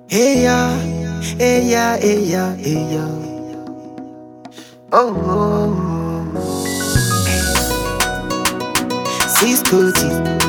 Hey ya, hey ya, hey ya, hey ya. Oh, oh, oh. Ciscoty,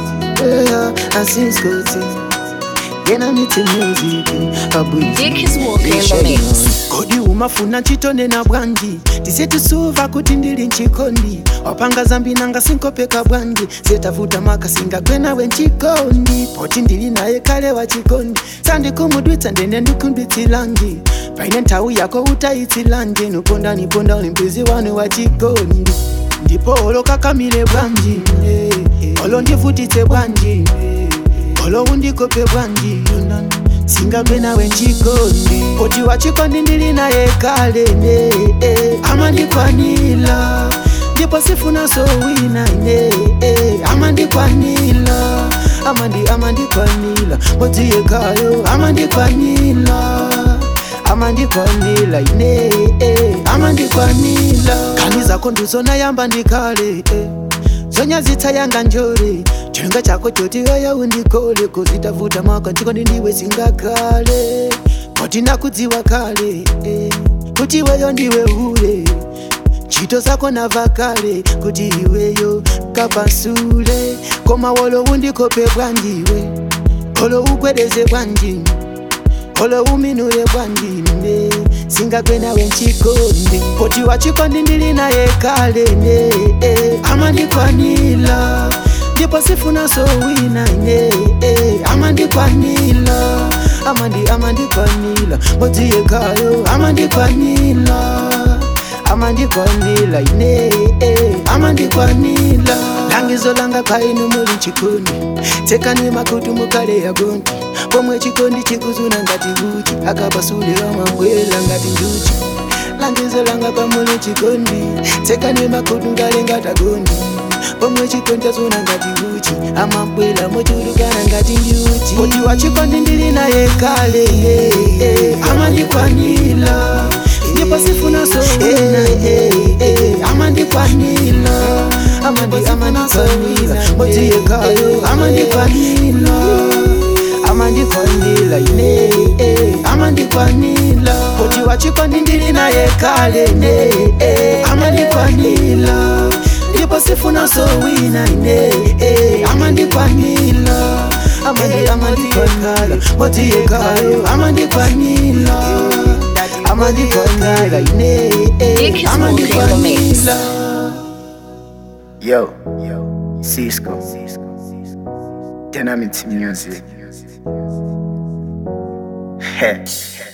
yeah, I Ciscoty. Yena niti music, abwizi. Dick is walking in the mix. kodi umafuna chitone na bwanji tisetusuva kuti ndili nchikondi wapanga zambi nanga sinkopeka bwanji setafuta makasinga kwenawe nchikondi poti ndili naye kale wa chikondi sandikumudwitsa ndene ndikundwitsilangi paine nthawi yako utaitsilanje nuponda niponda uli mbizi wanu wa chikondi ndipo olo kakamile bwanji eh, eh. olo ndivutitse bwanji eh, olo undikope bwanji singagwe nawe nchikondi poti wa chikondi ndili naye kale ne eh, amandikwanila ndipo sifuna sowina ne eh, amandikwanila amandi amandikwanila modziyekayo amandikwanila amandikwanila ine eh, amandikwanila kani zako ndizona yamba ndikale eh. zonyazitsa yanga njore chenga chako choti weya undikole kozitafuta maka chikondi ndiwe singakale koti nakudziwa kale eh. kuti weyo ndiwe ule ntchito zako nava kale kuti iweyo kapasule koma wolo undikope bwanjiwe olo ugwedeze bwanji olo uminule bwanjine singagwe nawe nchikondi poti wa chikondi ndili naye kale ne eh, amandikwanila ndipo sifuna sowina ne eh, amandikwanila amandi amandikwanila modziyekayo amandikwanila amandikwanila ine eh, amandikwanila langizo langa kwainu muli chikondi tsekani makutu mukale yagonti pomwe chikondi chikuzuna ngati uchi akapasule amabwela ngati njuchi langizo langa pamuli chikondi tsekani makutu ngale ngatagondi pomwe chikondi chazuna ngati uchi amabwela mochulukana ngati njuchi poti wa chikondi ndili naye kale yeah, yeah. amandikwanila ndipo sifuna sowina yeah, yeah. amandikwanila amandi amandikwanila modziyekayo amandikwanila amandikwanila ine eh, amandikwanila poti wa chikondi ndili naye kale ne eh, amandikwanila ndipo sifuna sowina ine eh, amandikwanila amandi amandikwanila modziyekayo amandikwanila amandikwanila ine Dick is eh, walking in the mix. amandikwanila Yo, Cisco. Dynamic music. Heh.